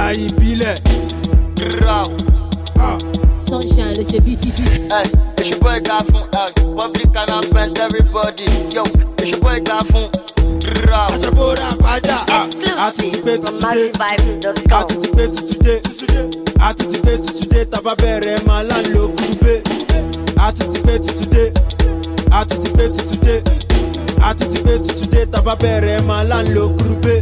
ara ìbílẹ̀. Rau. Ah. sunshine ló ṣe bí dídí. Hey, it's your boy guy from uh, public announcement, everybody. Yo, it's your boy guy from Rau. aṣọ́bọ̀rọ̀ àbájá. a tún ti pé Exclusive from tuntun dé. a MaxiVibes.com. tún ti pé tuntun dé. a tún ti pé tuntun dé. tàbá bẹ̀rẹ̀ máa lá ń lo kúrúbé. a tún ti pé tuntun dé. a tún ti pé tuntun dé. a tún ti pé tuntun dé. tàbá bẹ̀rẹ̀ máa lá ń lo kúrúbé.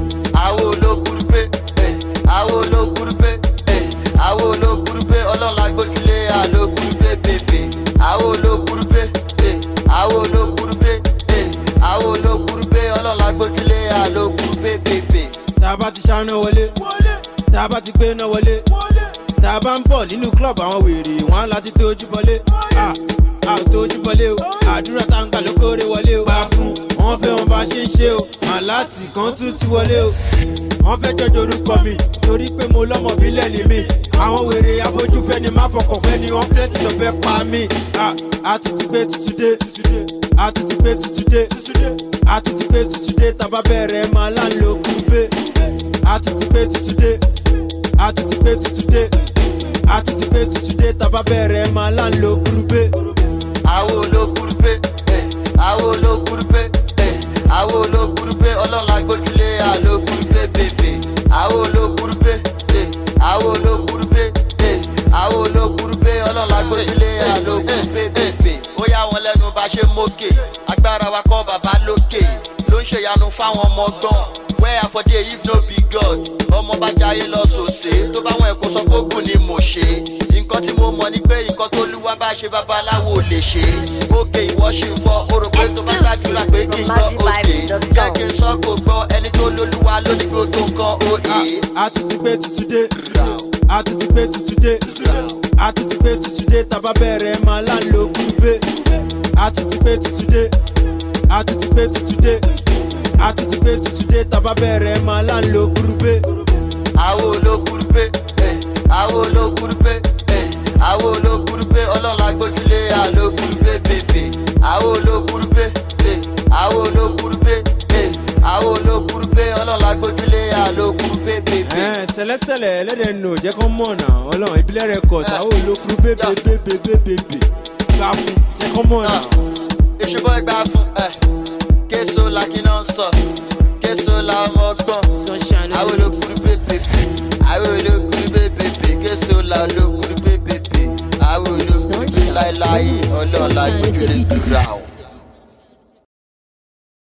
Àwo olókùrúpé, eh, àwo olókùrúpé, eh, àwo olókùrúpé, ọlọ́run la gbójúlé àlókùrúpé bèbè. Àwo olókùrúpé, eh, àwo olókùrúpé, eh, àwo olókùrúpé, ọlọ́run la gbójúlé àlókùrúpé bèbè. tá a bá ti ṣáná wọlé. tá a bá ti gbé náà wọlé. tá a bá ń bọ̀ nínú club àwọn wèrè wọn á láti tó ojú bọlé. a a ò tó ojú bọlé o àdúrà tá a ń gbà ló kórè wọlé o. bá a fún wọn fẹ́ wọn bá ṣe ń ṣe o màláàtì kan tún ti wọlé o. wọ́n fẹ́ jọjọ orúkọ mi torí pé mo lọ́mọ bílẹ̀ ní mi. àwọn wèrè afojúfẹ́ ni má fọkàn fẹ́ ni wọ́n pẹ́ẹ́tì tó fẹ́ pa mí. a a tún ti gbé tuntun dé a tún ti gbé tuntun dé a tún ti gbé tuntun dé tàbá bẹ̀rẹ̀ máa lá ń lo kúrúbé a tún ti gbé tuntun dé a tún ti gbé tuntun dé a tún ti gbé tuntun dé tàbá bẹ̀rẹ̀ máa lá ń lo kúrúbé. Àwo olókùrúpé, eh, àwo olókùrúpé, eh, àwo olókùrúpé, ọlọ́run la gbójúlé àlókùrúpé bèbè. Àwo olókùrúpé, eh, àwo olókùrúpé, eh, àwo olókùrúpé, ọlọ́run la gbójúlé àlókùrúpé bèbè. Ó yà wọ́n lẹ́nu bá ṣe mókè, agbára wa kọ́ bàbá lókè, ló ń ṣèyanu fáwọn ọmọ gbọ́n. Where I for dey if no be God, ọmọ bá jayé lọ sòsè, tó bá wọn ẹ̀kọ́ sọ pé ogun ni mo ṣe. Nǹkan tí mo mọ̀ ni pé nǹkan tó lúwa bá ṣe babaláwo ò lè ṣe. Òkè ìwọ ṣì ń fọ, o rò pé tó bá gbàdúrà pé kí n gbọ́ òkè. Jẹ́ kí n sọ kò gbọ́ ẹni tó lólúwa lóní gbogbo nǹkan òye. a tún ti gbé tuntun dé a tún ti gbé tuntun dé a tún ti gbé tuntun dé tàbá bẹ̀rẹ̀ máa lá ń lo kúrúbé a tún ti gbé tuntun dé a tún ti gbé tuntun dé a tún ti gbé tuntun dé tàbá bẹ̀rẹ̀ máa lá ń lo kúrúbé. Àwo olókùrúpé, eh, àwo olókùrúpé, eh, àwo olókùrúpé, ọlọ́run la gbójúlé àlókùrúpé bèbè. Àwo olókùrúpé, eh, àwo olókùrúpé, eh, àwo olókùrúpé, ọlọ́run la gbójúlé àlókùrúpé bèbè. Ẹ̀ẹ́n, sẹ̀lẹ́sẹ̀lẹ̀ ẹlẹ́dẹ̀ nù jẹ́ kán mọ̀ náà ọlọ́run ìbílẹ̀ rẹ̀ kọ̀ sáwọ́ olókùrú bébèbébèbèbè gbà fún jẹ́ kán mọ̀ náà. ìṣubọ̀ ìgbà fún ẹ késo la kí náà sọ késo la ọmọ gbọ́n sunshine ló àwọn ṣe bí olókùrú bèbèbè àwọn olókùrú bèbèbè késo la olókùrú bèbèbè àwọn olókùrú Sunshine. láéláé ọlọ́ọ̀la Sunshine ló ṣe ìdílé bí dídí. dúrà o.